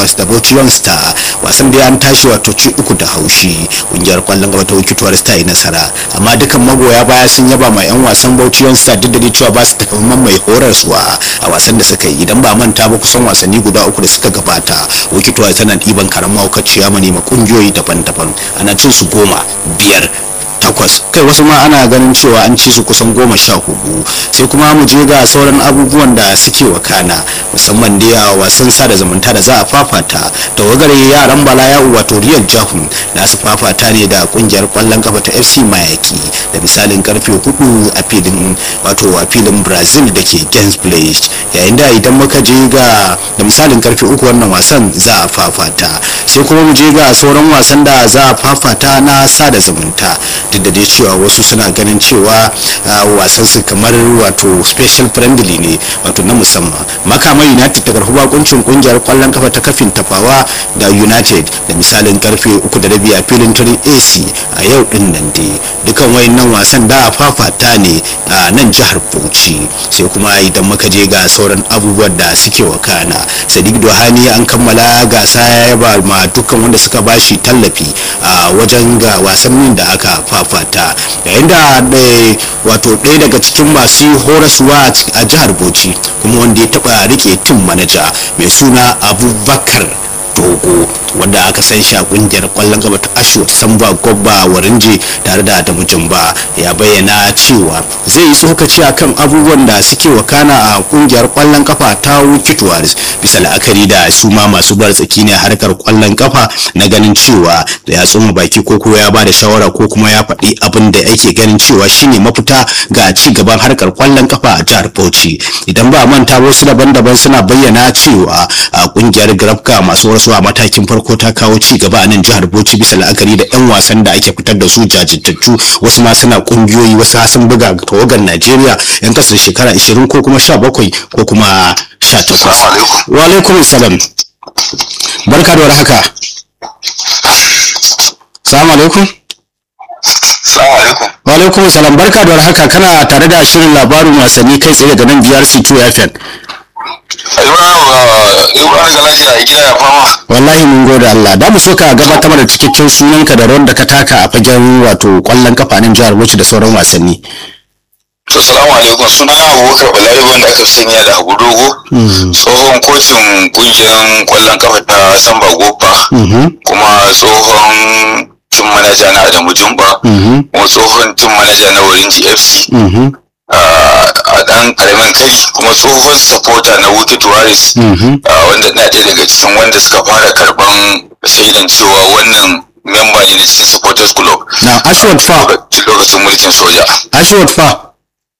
tuwaris da bauchi young star wasan da an tashi wato ci uku da haushi kungiyar kwallon gaba ta wuki tuwaris ta yi nasara amma dukan magoya baya sun yaba ma yan wasan bauchi young star duk da cewa ba su takamaiman mai horarsuwa a wasan da suka yi idan ba manta ba kusan wasanni guda uku da suka gabata wuki tuwaris tana ɗiban karamar mahaukaciya mani ma kungiyoyi daban-daban ana cin su goma biyar takwas kai wasu ma ana ganin cewa an ci su kusan goma sha hudu sai kuma mu je ga sauran abubuwan da suke wakana musamman dai a wasan sada zumunta da za a fafata tawagar yaran bala ya wato riyal jahun da su fafata ne da kungiyar kwallon kafa ta fc mayaki da misalin karfe hudu a filin wato a filin brazil da ke gens village yayin da idan muka je ga da misalin karfe uku wannan wasan za a fafata sai kuma mu je ga sauran wasan da za a fafata na sada zumunta duk da dai cewa wasu suna ganin cewa wasan su kamar wato special friendly ne wato na musamman makama united ta karfi bakuncin kungiyar kwallon kafa ta kafin tafawa da united da misalin karfe uku da rabi a filin turin ac a yau din nan dai dukan wayannan wasan da a fafata ne a nan jihar bauchi sai kuma idan muka je ga sauran abubuwan da suke wakana sadiq dohani an kammala gasa ya yaba ma dukkan wanda suka bashi tallafi a wajen ga wasannin da aka fafata yayin da wato ɗaya daga cikin masu horaswa a jihar bauchi kuma wanda ya taɓa rike tim manaja mai suna abubakar dogo wanda aka san shi a kungiyar kwallon gaba ta asho samba gobba warinje tare da adamu jumba ya bayyana cewa zai yi tsokaci akan abubuwan da suke wakana a kungiyar kwallon kafa ta wuki tuwaris bisa la'akari da su ma masu bar tsaki ne harkar kwallon kafa na ganin cewa da ya tsoma baki ko kuma ya bada shawara ko kuma ya faɗi abin da yake ganin cewa shine mafita ga ci gaban harkar kwallon kafa a jihar bauchi idan ba manta wasu daban-daban suna bayyana cewa a kungiyar grafka masu wasu a matakin farko ta kawo ci gaba a nan jihar Bauchi bisa la'akari da 'yan wasan da ake fitar da su jajirtattu wasu ma suna kungiyoyi wasu sun buga tawagar Najeriya 'yan kasa da shekara 20 ko kuma 17 ko kuma 18. Wa alaikum salam. Barka da warhaka. Salamu alaikum. Salamu alaikum. Wa alaikum salam barka da warhaka kana tare da shirin labarin wasanni kai tsaye daga nan BRC 2 FM. Ibrahim ga lafiya a gida ya fama. wallahi mun gode Allah da mu so ka gabatar da cikakken sunanka da rawar da ka taka a fagen wato kwallon kafa nan jihar Bauchi da sauran wasanni To salamu alaikum suna na Abubakar Balari wanda aka sanya da Abu Dogo. Tsohon kocin kungiyar kwallon kafa ta Samba Gopa. Kuma tsohon tim manaja na Adamu Jumba. Kuma tsohon tim manaja na Warinji FC. a dan karamin kai kuma tsohon supporter na Wuki Tuwaris wanda na ɗaya daga cikin wanda suka fara karban shaidan cewa wannan memba ne na cikin supporters club na Ashwat fa lokacin mulkin soja Ashwat fa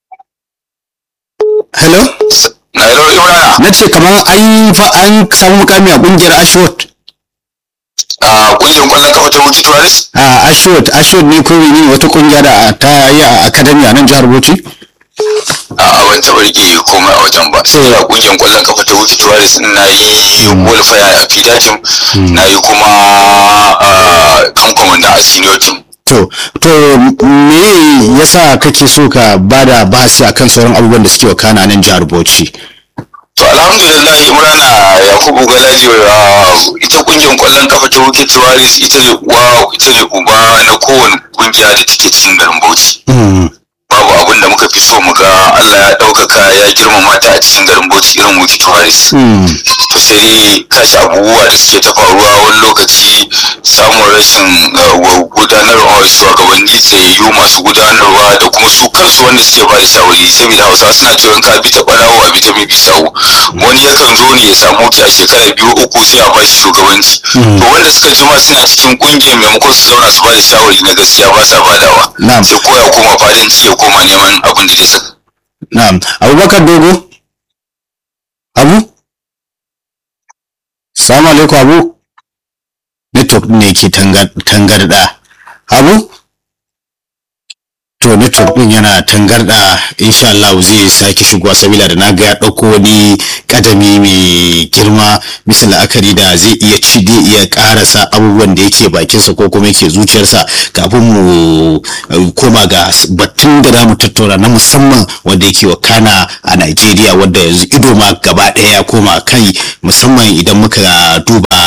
hello na yaro imrana na ce kamar an fa an samu mukami a kungiyar Ashwat a kungiyar kwallon kafa ta Wuki Tuwaris a Ashwat Ashwat ne ko ne wata kungiya da ta yi a academy a nan jihar Bauchi a ban taɓa rike komai a wajen ba sai a kungiyar kwallon kafa ta wuce tuwaris na yi qualifier a fida team na yi kuma kan komanda a senior team to to me yasa kake so ka bada bahasi akan sauran abubuwan da suke wakana nan jihar Bauchi to alhamdulillah imrana yakubu galaji ita kungiyar kwallon kafa ta wuke tuwaris ita ne uwa ita ne uba na kowane kungiya da take cikin garin bauchi babu abin da muka fi so mu ga Allah ya ɗaukaka ya girmama ta a cikin garin Bauchi irin Wiki Tuwaris. To sai dai kashi abubuwa da suke ta faruwa wani lokaci samun rashin gudanarwa shugabanni tsayayyu masu gudanarwa da kuma su kansu wanda suke ba da shawari saboda Hausa suna cewa in ka bi ta ɓarawo a bi ta mai bisawu. Wani yakan zo ne ya samu ta a shekara biyu uku sai a ba shi shugabanci. To wanda suka jima suna cikin ƙungiyar maimakon su zauna su ba da shawari na gaskiya ba sa badawa. Sai koya koma fadanci ya koma neman abin da zai saka. Na'am, Abubakar Dogo? Abu? Salamu alaikum Abu? Network ne ke tangarda. Abu? To network din yana tangarda insha Allah zai sake shigowa sabila da na ga ya dauko wani kadami mai girma bisa la'akari da zai iya ci zai iya karasa abubuwan da yake bakinsa ko kuma yake zuciyarsa kafin mu koma ga batun da za mu tattauna na musamman wanda yake wakana a Najeriya wanda yanzu ido ma gaba ɗaya ya koma kai musamman idan muka duba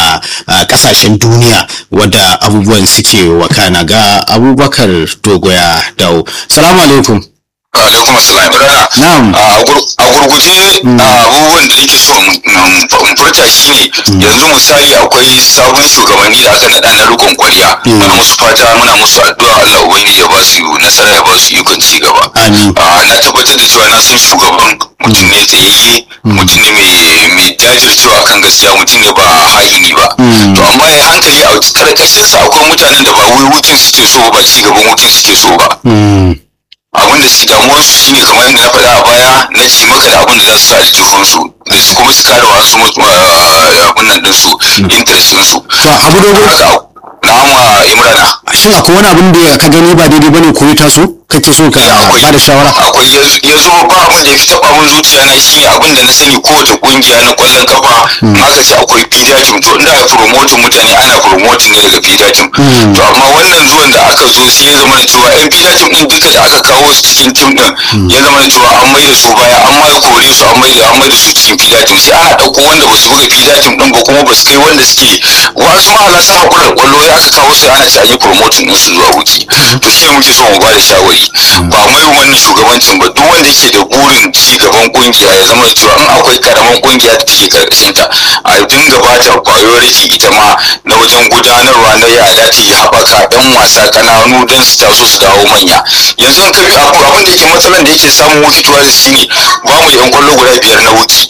a kasashen duniya wadda abubuwan suke wakana ga abubakar dogoya dawo salamu alaikum alaikum assalam rana Na'am. a gurguje abubuwan da nake so in furta shine yanzu misali akwai sabon shugabanni da aka naɗa na rikon kwarya muna musu fata muna musu addu'a Allah ubangiji ya ba su nasara ya ba su ikon ci gaba Amin. Ah, na tabbatar da cewa na san shugaban mutum ne tsayayye mutum ne mai mai jajircewa kan gaskiya mutum ne ba ha'ini ba to amma ya hankali a karkashin sa akwai mutanen da ba wai hutun suke so ba ci gaban hutun suke so ba abin da su damuwar su shine kamar yadda na faɗa a baya na ci maka da abin da za su sa aljihun su da su kuma su kare wasu abin nan din su interest din su to abu dogo haka na'ama imrana shin akwai wani abin da ka gani ba daidai bane ko ya taso kake so ka akwai ba da shawara akwai yanzu yanzu ba abin da ya fi taɓa min zuciya na shine abin da na sani kowace kungiya na kwallon kafa in aka ce akwai fidatim to inda a promoting mutane ana promoting ne daga fidatim to amma wannan zuwan da aka zo sai ya zama da cewa yan fidatim din duka da aka kawo su cikin tim din ya zama da cewa an mai da su baya an ma kore su an mai da an mai da su cikin fidatim sai ana ɗauko wanda ba su buga fidatim din ba kuma ba su kai wanda suke wasu ma ala sa hakura da kwallo ya aka kawo sai ana ci an yi promoting din su zuwa wuki to shi ne muke so mu ba da shawari ba mai wannan shugabancin ba duk wanda yake da burin ci gaban kungiya ya zama da cewa in akwai karaman kungiya da take karkashin ta a dinga ba ta priority ita ma na wajen gudanarwa na yada ta yi haɓaka ɗan wasa ƙananu don su taso su dawo manya yanzu in ka bi abu abin da yake matsalan da yake samun wuki tuwa shine ba mu da yan kwallo guda biyar na wuki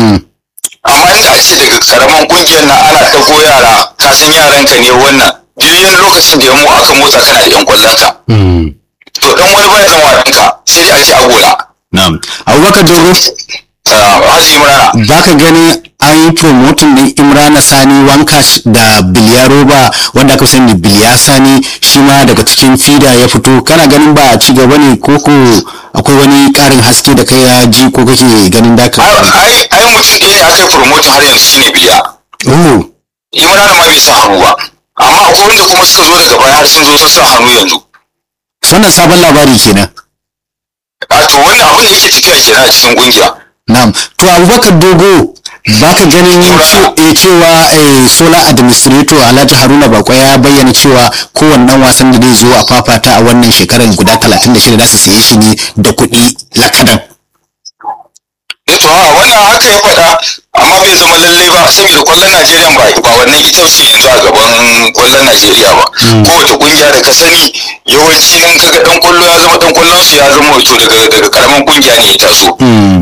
amma inda a ce daga karaman kungiyar na ana ɗago yara ka san yaranka ne wannan duk lokacin da ya mu aka motsa kana da yan kwallon ka to dan wani baya zama ranka sai dai a ji agola na'am abubakar dogo haji imrana ba ka gani an yi promoting din imrana sani wankash da biliyaroba wanda aka sani biliya sani shi ma daga cikin fida ya fito kana ganin ba a ci gaba ne ko ko akwai wani karin haske da kai ya ji ko kake ganin da ka ai ai mutum ɗaya ne aka yi promoting har yanzu shine biliya oh imrana ma bai sa hannu ba amma akwai wanda kuma suka zo daga baya har sun zo sun sa hannu yanzu wannan sabon labari kenan a to wannan abin da yake tafiya kenan a cikin kungiya na'am to abubakar dogo ba ka ganin ce- eh, cewa eh, solar administrator alhaji haruna bako ya bayyana cewa kowannen wasan da zai zo a fafata a wannan shekarar guda 36 za su siye shi ne da kuɗi lakadan eh to a wannan haka ya faɗa amma bai zama lallai ba saboda kwallon Najeriya ba ba wannan ita ce yanzu a gaban kwallon Najeriya ba kowace kungiya da ka sani yawanci in kaga dan kwallo ya zama dan kwallon su ya zama wato daga daga karaman kungiya ne ya taso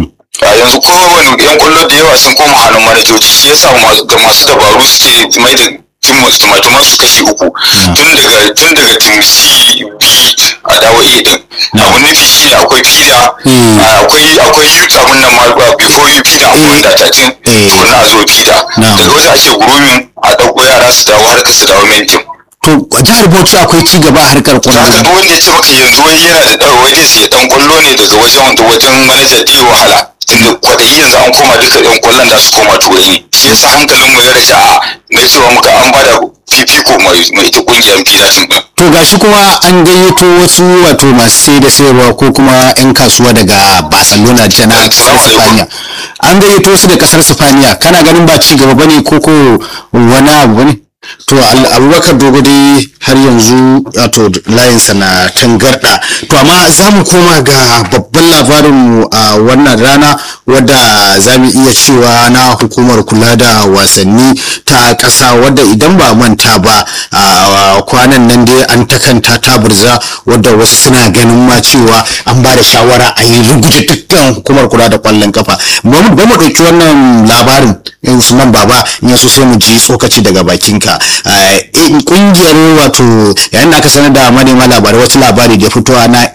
a yanzu kowane yan kwallo da yawa sun koma hannun manajoji shi yasa ma- ga masu dabaru suke mai da timatuman su kashi uku tun daga tun daga tim C B a dawo A din abu nufi shi ne akwai fida Mm. akwai akwai youth abun nan ma ba before you fida akwai Eh. da tatin Eh. tukunna a zo fida Na'am. daga wajen ake grooming a ɗauko yara su dawo har su dawo main team to jihar bauchi akwai ci gaba a harkar to haka kwallo duk wanda ya ce maka yanzu wai yana da ɗaura wai zai dan kwallo ne daga wajen da wajen manaja da ya wahala tunda kwaɗayi yanzu an koma duka yan kwallon da su koma turai ne shi yasa hankalin mu ya raja na cewa muka an bada fifiko mai mai ita kungiyar filatin din to gashi kuma an gayyato wasu wato masu sai da sayarwa ko kuma 'yan kasuwa daga barcelona da na kasar sifaniya an gayyato su da kasar sifaniya kana ganin ba ci gaba bane ko ko wani abu bane to Al- abubakar dogo dai har yanzu wato layinsa na tangarda to amma za mu koma ga babban labarinmu a wannan rana wadda za mu iya cewa na hukumar kula da wasanni ta ƙasa wadda idan ba manta ba a kwanan nan dai an takanta ta burza wadda wasu suna ganin ma cewa an ba da shawara a yi ruguje dukkan hukumar kula da kwallon kafa ba mu ba mu ɗauki wannan labarin eh, usman baba in yaso sai mu ji tsokaci daga bakinka Eh, in kungiyar wato yayin da aka sanar da manema labarai wasu labari da fitowa na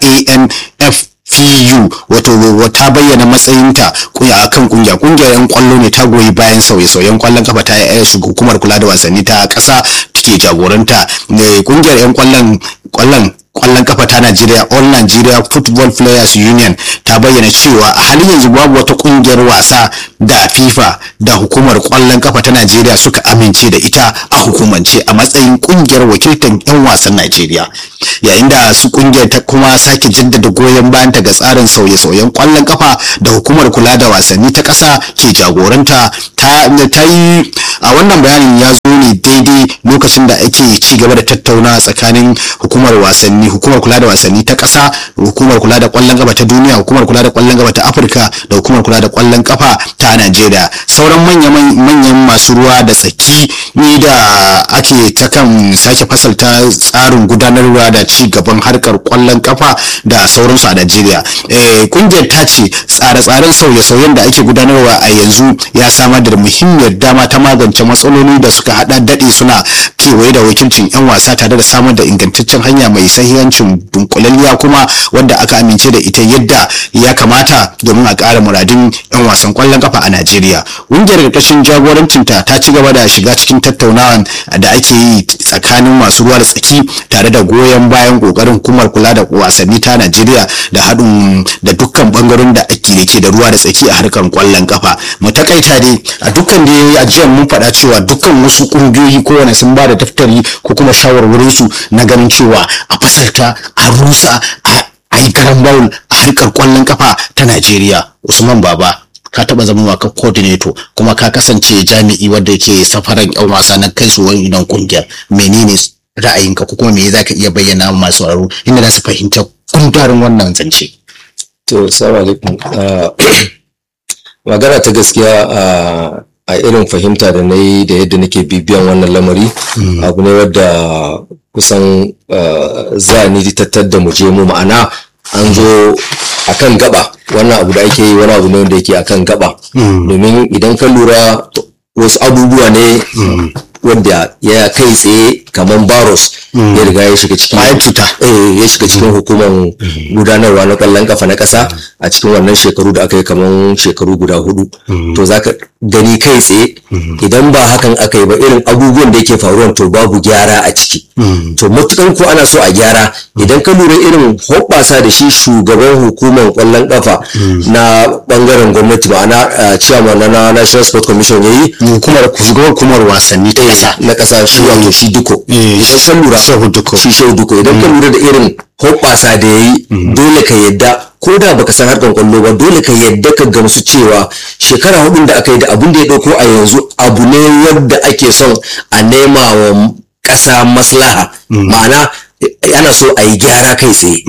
anf FU wato ta bayyana matsayinta a kan kungiya kungiyar yan kwallo ne ta goyi bayan sauye-sauyen kwallon kafa ta yi hukumar kula da wasanni ta kasa take jagoranta ne kungiyar yan kwallon kwallon kwallon kafa ta Najeriya All Nigeria Football Players Union ta bayyana cewa a halin yanzu babu wata kungiyar wasa da FIFA da hukumar kwallon kafa ta Najeriya suka amince da ita a hukumance a matsayin kungiyar wakiltar 'yan wasan Najeriya yayin da su kungiyar ta kuma sake jaddada goyon bayan ta ga tsarin sauye-sauyen kwallon kafa da hukumar kula da wasanni ta ƙasa ke jagoranta ta ta yi a wannan bayanin ya zo ne daidai lokacin da ake ci gaba da tattaunawa tsakanin hukumar wasanni hukumar kula da wasanni ta ƙasa hukumar kula da ƙwallon kafa ta duniya hukumar kula da ƙwallon kafa ta afirka da hukumar kula da ƙwallon kafa ta najeriya sauran manyan masu ruwa da tsaki ni da ake ta kan sake fasalta tsarin gudanarwa da ci gaban harkar ƙwallon kafa da sauransu a najeriya kungiyar ta ce tsare-tsaren sauye-sauyen da ake gudanarwa a yanzu ya samar da muhimmiyar dama ta magance matsaloli da suka hada daɗe suna kewaye da wakilcin 'yan wasa tare da samar da ingantaccen hanya mai sahihancin dunkulalliya kuma wanda aka amince da ita yadda ya kamata domin a ƙara muradin 'yan wasan ƙwallon kafa a najeriya ƙungiyar ƙarƙashin jagorancinta ta ci gaba da shiga cikin tattaunawa da ake yi tsakanin masu ruwa da tsaki tare da goyon bayan ƙoƙarin hukumar kula da wasanni ta najeriya da haɗin da dukkan ɓangaren da ake da ke da ruwa da tsaki a harkar ƙwallon kafa mu takaita dai a dukkan da ajiyar mun faɗa cewa dukkan wasu ƙungiyoyi kowane sun ba da daftari ko kuma shawarwarin su na ganin cewa a fasalta a rusa a yi garan bawul a harkar ƙwallon kafa ta najeriya usman baba ka taba zama waka coordinator kuma ka kasance jami'i wanda yake safaran yan wasa na kai su wani idan kungiyar menene ra'ayinka ko kuma me za ka iya bayyana masu sauraro inda za su fahimta kundarin wannan zance to assalamu alaikum magana ta gaskiya a irin fahimta da na yi da yadda nake bibiyan wannan lamari abu ne wadda kusan za ni tattar da mu je mu ma'ana an zo akan gaba wannan abu da ake yi wani abu ne wanda yake akan gaba domin idan ka lura wasu abubuwa ne wanda ya kai tsaye kamar baros ya riga ya shiga cikin ya shiga cikin hukumar gudanarwa na kwallon kafa na kasa a cikin wannan shekaru da aka yi kamar shekaru guda hudu to zaka gani kai tsaye idan ba hakan aka yi ba irin abubuwan da yake faruwa to babu gyara a ciki to matukan ko ana so a gyara idan ka lura irin hoɓɓasa da shi shugaban hukumar kwallon kafa na bangaren gwamnati ma'ana chairman na national sport commission yayi hukumar shugaban hukumar wasanni ta kasa na kasa shi wato shi duko idan ka lura shi shehu duko idan ka lura da irin hoɓɓasa da yayi dole ka yadda ko da baka san harkar kwallo ba dole ka yadda ka gamsu cewa shekara hudun da aka yi da abun da ya dauko a yanzu abu ne wadda ake son a nema wa ƙasa maslaha ma'ana ana so a yi gyara kai tsaye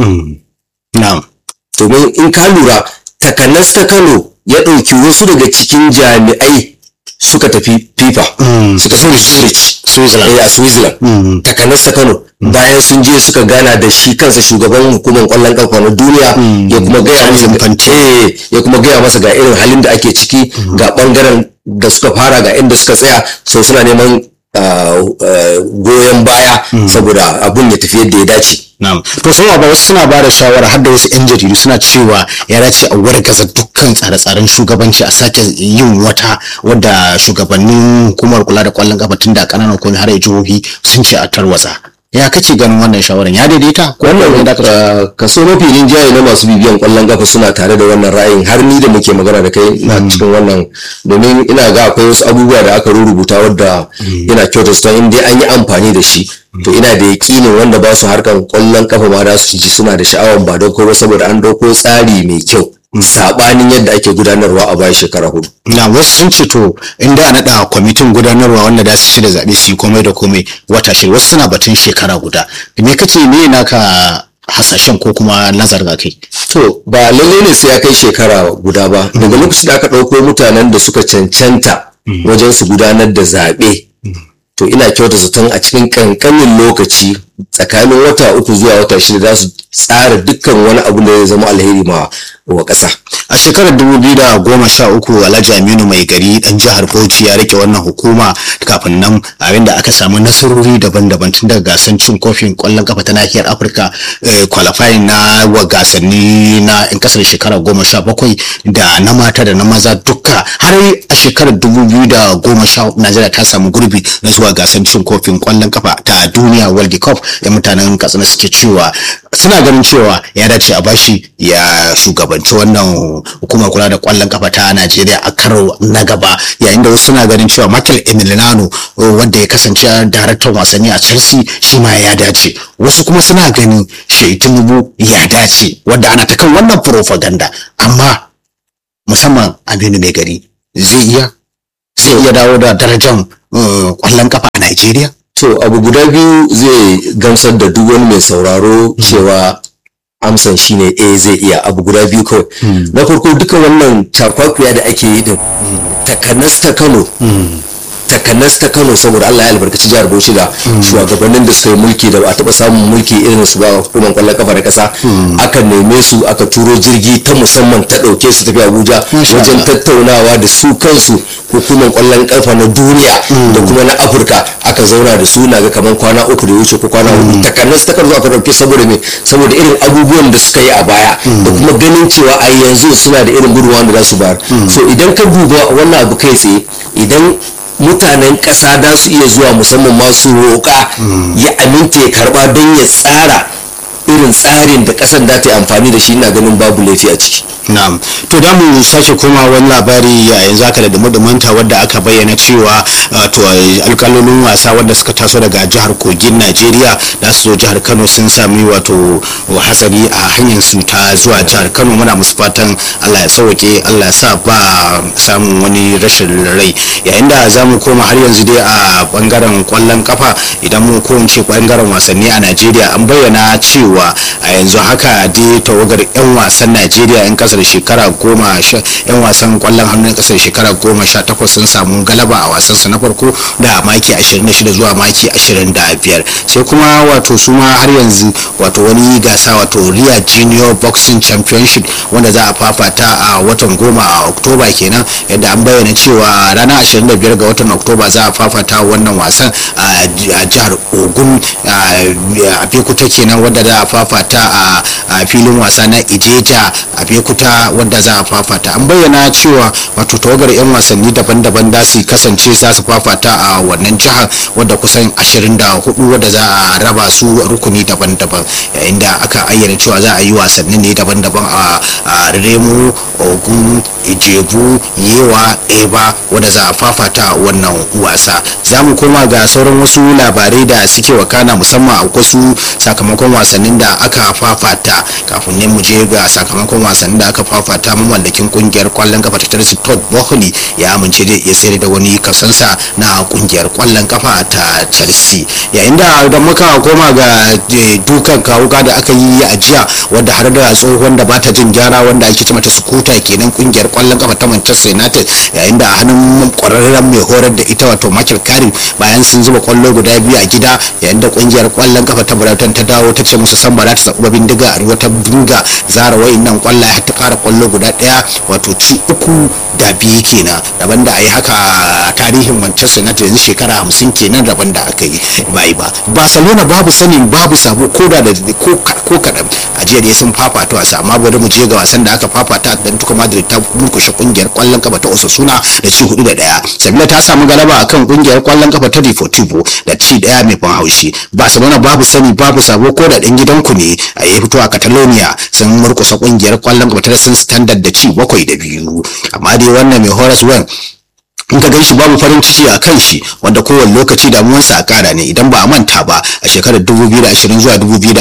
domin in ka lura takanas ta kano ya ɗauki wasu daga cikin jami'ai suka tafi fifa suka tafi switzerland a switzerland takanas ta kano bayan sun je suka gana da shi kansa shugaban hukumar kwallon kafa na duniya ya kuma gaya masa ya kuma gaya masa ga irin halin da ake ciki ga bangaren da suka fara ga inda suka tsaya so suna neman goyon baya saboda abun ya tafi yadda ya dace Na'am. To sun ba wasu suna bada shawara har da wasu 'yan jaridu suna cewa ya dace a wargaza dukkan tsare-tsaren shugabanci a sake yin wata wadda shugabannin hukumar kula da kwallon kafa tun da kananan komai har jihohi sun ce a tarwatsa. Ya kace ganin wannan shawaran ya daidaita? Wannan kaso mafi rinjaye na masu bibiyan kwallon kafa suna tare da wannan ra'ayin har ni da muke magana da kai na cikin wannan domin ina ga akwai wasu abubuwa da aka rubuta wadda ina kyautata in dai an yi amfani da shi to ina da yakinin wanda ba su harkar kwallon kafa ma da su ji suna da sha'awan ba don ba saboda an dauko tsari mai kyau sabanin yadda ake gudanarwa a bayan shekara hudu. Na wasu sun ce to inda a naɗa kwamitin gudanarwa wanda da su ci da zaɓe su yi komai da komai wata shida wasu suna batun shekara guda. Me kace me naka hasashen ko kuma nazar ga kai? To ba lalle ne sai ya kai shekara guda ba. Daga lokacin da aka ɗauko mutanen da suka cancanta wajen su gudanar da zaɓe. to ina kyauta zaton a cikin kankanin lokaci tsakanin wata uku zuwa wata shida za su tsara dukkan wani abu da ya zama alheri ma wa ƙasa. a shekarar dubu biyu da goma sha uku alhaji aminu mai gari dan jihar bauchi ya rike wannan hukuma kafin nan abin da aka samu nasarori daban-daban tun daga gasan cin kofin kwallon kafa ta nahiyar afirka qualifying na wa gasanni na in kasar shekara goma sha bakwai da na mata da na maza duka har a shekarar dubu biyu da goma sha najeriya ta samu gurbi na zuwa gasan cin kofin kwallon kafa ta duniya world cup da mutanen katsina suke cewa suna ganin cewa ya dace a bashi ya shugabanci wannan hukumar kula da kwallon kafa ta Najeriya a karo na gaba yayin da wasu suna ganin cewa Michael Emiliano wanda ya kasance daraktan wasanni a Chelsea shi ma ya dace wasu kuma suna ganin Shehu Tinubu ya dace wanda ana ta kan wannan propaganda amma musamman Aminu Mai Gari zai iya zai iya dawo da darajar kwallon kafa a Najeriya to abu guda biyu zai gamsar da duk wani mai sauraro cewa amsan shine eh zai iya abu guda biyu kawai na farko duka wannan cakwakuya da ake yi din takanas ta kano takanas ta kano saboda Allah ya albarkaci jihar Bauchi da shugabannin da suka yi mulki da ba a taba samun mulki irin su ba hukumar kwallon kafa da kasa aka neme su aka turo jirgi ta musamman ta dauke su tafi Abuja wajen tattaunawa da su kansu hukumar kwallon kafa na duniya da kuma na Afirka aka zauna da su na ga kamar kwana uku da wuce ko kwana hudu takanas ta kano aka dauke saboda me saboda irin abubuwan da suka yi a baya da kuma ganin cewa a yanzu suna da irin gudunmawa da za su bayar so idan ka duba wannan abu kai tsaye idan mutanen ƙasa da su iya zuwa musamman masu roƙa ya aminta ya karɓa don ya tsara irin tsarin da ƙasar da ta yi amfani da shi ina ganin babu laifi a ciki na'am to da mu sake koma wani labari a yanzu aka da dumanta wadda aka bayyana cewa to alkalolin wasa wadda suka taso daga jihar kogin najeriya da su zo jihar kano sun sami wato hatsari a hanyar su ta zuwa jihar kano muna musu fatan allah ya sauke allah ya sa ba samun wani rashin rai yayin da za mu koma har yanzu dai a bangaren kwallon kafa idan mu ko ce bangaren wasanni a najeriya an bayyana cewa a yanzu haka dai tawagar 'yan wasan najeriya 'yan kasar shekara goma yan wasan kwallon hannun kasar shekara goma sha takwas sun samu galaba a wasan su na farko da maki 26 zuwa maki 25 sai kuma wato su ma har yanzu wato wani gasa wato ria junior boxing championship wanda za a fafata a watan goma a oktoba kenan yadda an bayyana cewa ranar 25 ga watan oktoba za a fafata wannan wasan a jihar ogun a fekuta kenan wadda za a fafata a filin wasa na ijeja a fekuta wadda za a fafata an bayyana cewa wato tawagar 'yan wasanni daban-daban da su kasance za su fafata a wannan jihar wadda kusan 24 wadda za a raba su rukuni daban-daban yayin da aka ayyana cewa za a yi wasanni ne daban-daban a remo ogun ijebu yewa eba wadda za a fafata wannan wasa za mu koma ga sauran wasu labarai da suke wakana musamman a wasu sakamakon wasannin da aka fafata kafin ne mu je ga sakamakon wasannin da aka fafata mamallakin kungiyar kwallon kafa ta Chelsea Todd Boehly ya amince da ya sayar da wani kasansa na kungiyar kwallon kafa ta Chelsea yayin da idan muka koma ga dukan kawuka da aka yi a jiya wanda har da tsohon da bata jin gyara wanda ake ce mata sukuta kenan kungiyar kwallon kafa ta Manchester United yayin da a hannun kwararren mai horar da ita wato Michael Carrick bayan sun zuba kwallo guda biyu a gida yayin da kungiyar kwallon kafa ta Brighton ta dawo ta ce musu san ba za ta sabu bindiga a wata dinga zara wayannan kwallaye har ta kara kwallo guda daya wato ci uku da biyu kenan daban da a yi haka a tarihin Manchester United yanzu shekara hamsin kenan daban da aka yi bai ba Barcelona babu sanin babu sabo ko da da ko kadan a jiya dai sun fafata wasa amma bari mu je ga wasan da aka fafata dan tuka Madrid ta murkushe kungiyar kwallon kafa ta Osasuna da ci hudu da daya Sevilla ta samu galaba akan kungiyar kwallon kafa ta Deportivo da ci daya mai ban haushi Barcelona babu sani babu sabo ko da dan gidanku ne a yi fito a Catalonia sun murkusa kungiyar kwallon kafa ta Sun Standard da ci bakwai da biyu amma dai wannan mai horas wan in ka gan shi babu farin ciki a kan shi wanda kowane lokaci damuwarsa a kara ne idan ba a manta ba a shekarar 2020 zuwa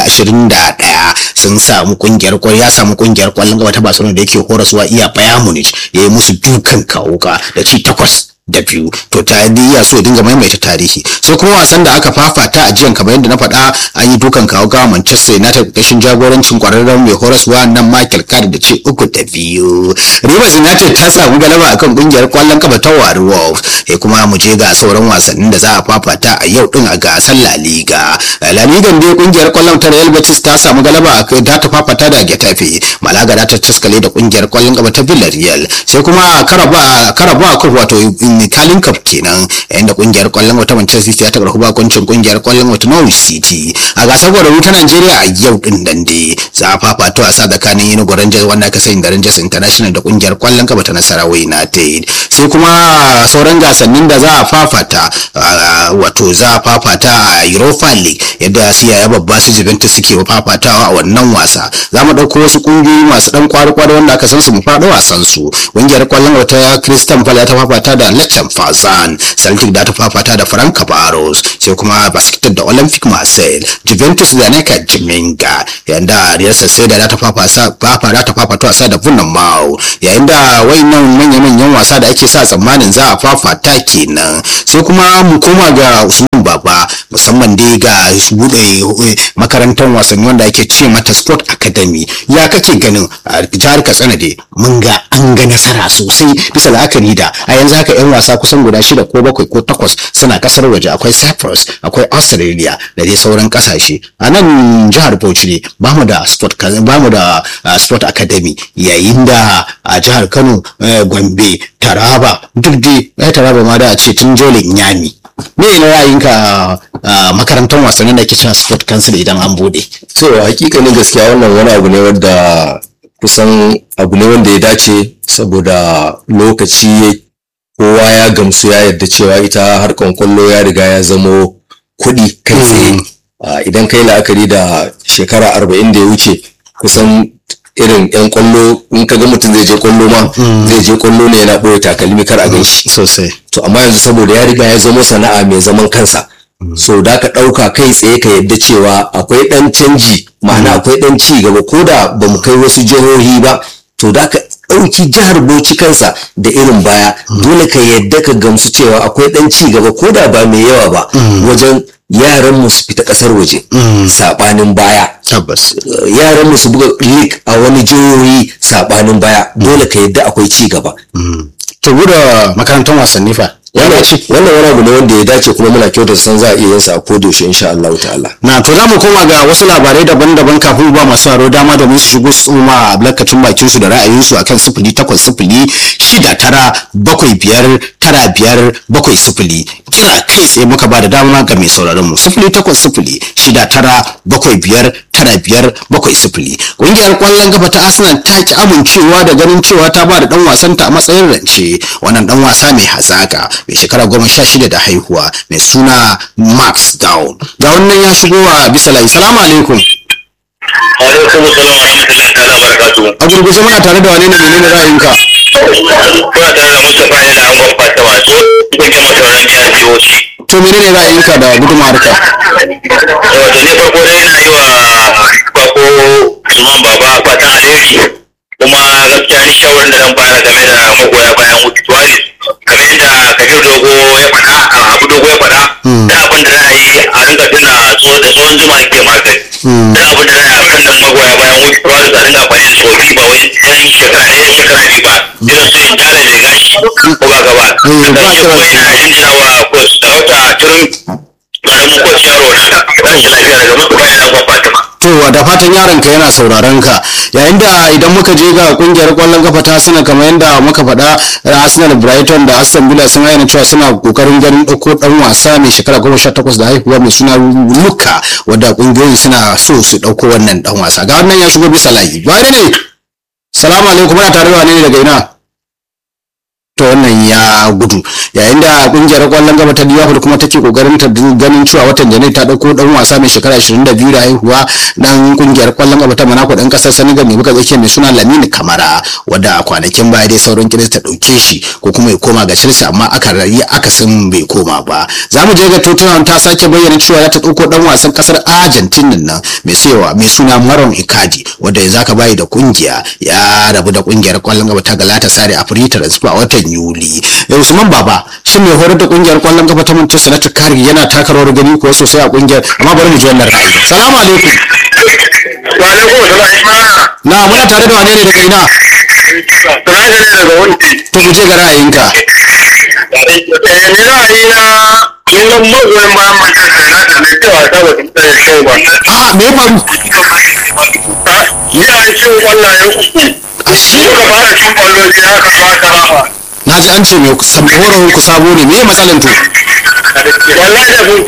2021 sun samu kungiyar kwal ya samu kungiyar kwallon gaba ta Barcelona da yake horaswa iya Bayern Munich ya yi musu dukan kawuka da ci takwas da biyu to ta iya so ya dinga maimaita tarihi sai kuma wasan da aka fafata a jiyan kamar yadda na faɗa an yi dukan kawo ga Manchester United ƙarshen jagorancin kwararren mai horaswa nan Michael Carrick da ce uku da biyu Rivers United ta samu galaba akan kungiyar kwallon kafa ta Wari Wolves sai kuma mu je ga sauran wasannin da za a fafata a yau din a gasar La Liga La Liga dai kungiyar kwallon ta Real Betis ta samu galaba a ta ta fafata da Getafe Malaga da ta taskale da kungiyar kwallon kafa ta Villarreal sai kuma Karaba Karaba Cup wato Italian Cup kenan yayin da kungiyar kwallon wata Manchester City ta karɓi bakuncin kungiyar kwallon wata Norwich City a gasar gwararru ta Najeriya a yau din nan dai za a fafata wasa tsakanin Enugu Rangers wanda aka sani da Rangers International da kungiyar kwallon kafa ta Nasarawa United sai kuma sauran gasannin da za a fafata wato za a fafata a Europa League yadda siya babba su Juventus suke fafatawa a wannan wasa za mu ɗauko wasu kungiyoyi masu ɗan kwari-kwari wanda aka san su mu faɗo wasan su kungiyar kwallon wata Christian Palace ta fafata da Lecce Fazan Celtic da ta fafata da Frank Barros sai kuma Basket da Olympic Marseille Juventus da Neka Jiminga yayin da Real Sociedad da ta fafata da ta fafata wasa da Vunan Mau yayin da wayannan manya-manyan wasa da ake sa tsammanin za a fafata kenan sai kuma mu koma ga Usman baba musamman dai ga bude makarantar wasanni wanda ake ce mata sport academy ya kake ganin a jihar katsina dai mun ga an ga nasara sosai bisa la'akari da a yanzu haka yan wasa kusan guda shida ko bakwai ko takwas suna kasar waje akwai cyprus akwai australia da dai sauran kasashe a nan jihar bauchi ne ba mu da sport ba mu da sport academy yayin da a jihar kano gombe taraba duk dai ya taraba ma da a ce tun jolin nyami me ne ra'ayinka a makarantar wasannin da ke cewa sport council idan an bude to hakikanin gaskiya wannan wani abu ne wanda kusan abu ne wanda ya dace saboda lokaci kowa ya gamsu ya yarda cewa ita harkan kwallo ya riga ya zamo kuɗi kai tsaye idan kai la'akari da shekara arba'in da ya wuce kusan irin yan kwallo in ka ga mutum zai je kwallo ma zai je kwallo ne yana ɓoye takalmi kar a gan shi sosai to amma yanzu saboda ya riga ya zama sana'a mai zaman kansa so da ka ɗauka kai tsaye ka yadda cewa akwai ɗan canji ma'ana akwai ɗan ci gaba ko da ba mu kai wasu jihohi ba to da ka ɗauki jihar bauchi kansa da irin baya dole ka yadda ka gamsu cewa akwai ɗan ci gaba ko da ba mai yawa ba wajen yaran mu su fita ƙasar waje saɓanin baya tabbas yaran mu su buga league a wani jihohi saɓanin baya dole ka yadda akwai ci gaba to bude makarantar wasanni fa wannan wannan wani abu ne wanda ya dace kuma muna kyautar san za a iya yin sa a kodayaushe insha Allah ta'ala na to za mu koma ga wasu labarai daban-daban kafin ba masu haro dama domin su shigo su ma albarkacin bakin su da ra'ayinsu akan sifili takwas sifili shida tara bakwai biyar tara biyar bakwai sifili kira kai tsaye muka ba da dama ga mai sauraron mu sifili takwas sifili shida tara bakwai biyar tara biyar bakwai sifili ƙungiyar ƙwallon gaba ta arsenal ta ki amincewa da ganin cewa ta ba da ɗan wasanta a matsayin rance wannan ɗan wasa mai hazaka mai shekara goma sha shida da haihuwa mai suna max down ga wannan ya shigo a bisa layi salamu alaikum alaikum salam wa rahmatullahi ta'ala barakatuhu a gurguje muna tare da wane ne menene ra'ayinka kuna tare da Mustapha yana an gwamfa ta wato kuke masauran jihar Bauchi to menene ra'ayinka da gudunmawarka wato ne farko dai na yi wa bako Usman Baba fatan alheri kuma gaskiya ni shawarar da zan fara game da magoya bayan Wuki Tuwaris kamar yadda Kabir Dogo ya faɗa a Abu Dogo ya faɗa da abin da za a yi a rinka tuna tso- da tsohon zuma ake magani da abin da za a yi a kan nan magoya bayan Wuki Tuwaris a rinka amfani da tsofi ba wai yan shekara ɗaya shekara biyu ba irin su yin tare da gashi ko ba ka ba Mm, da ba ƙarshe ka kuma ba. ina jinjina wa coach Sarauta Turin ƙaramin coach yaro na ba shi lafiya daga mutu bayan an Fatima. to da fatan yaron ka yana sauraron ka yayin da idan muka je ga kungiyar kwallon kafa ta Arsenal kamar yadda muka faɗa Arsenal Brighton da Aston Villa sun ayyana cewa suna kokarin ganin ɗauko ɗan wasa mai shekara goma sha takwas da haihuwa mai suna Luka wadda kungiyoyi suna so su ɗauko wannan ɗan wasa ga wannan ya shigo bisa layi wane ne salamu alaikum muna tare da wane ne daga ina to wannan ya gudu yayin da kungiyar kwallon gaba ta Liverpool kuma take kokarin ta ganin cewa watan Janairu ta dauko dan wasa mai shekara 22 da haihuwa dan kungiyar kwallon gaba ta Monaco dan kasar Senegal mai buga tsakiya mai suna Lamine Kamara wanda a kwanakin baya dai sauran kiris ta dauke shi ko kuma ya koma ga Chelsea amma aka rayi akasin bai koma ba za mu je ga Tottenham ta sake bayyana cewa za ta dauko dan wasan kasar Argentina nan mai sayawa mai suna Maron Icardi wanda yanzu aka bayi da kungiya ya rabu da kungiyar kwallon gaba ta Galatasaray a free transfer a watan Yuli. Eh, Usman Baba shin mai horar da kungiyar kwallon gaba ta Manchester United Kari yana taka rawar gani kuwa sosai a kungiyar amma bari mu ji wannan ra'ayi. Salamu alaikum. Wa alaikum salam. Na muna tare da wane ne daga ina? Tunaje ne daga wunti. To mu je ga ra'ayinka. Eh, ni ra'ayi na ni nan magoyin bayan Manchester United ne cewa ta ba ta yi kyau ba. A me ya faru? Ina cin kwallaye uku. Shi Muka fara cin kwallo sai aka fata rafa. na ji an ce mai horar ku sabo ne me ya matsalan to? Wallahi da sun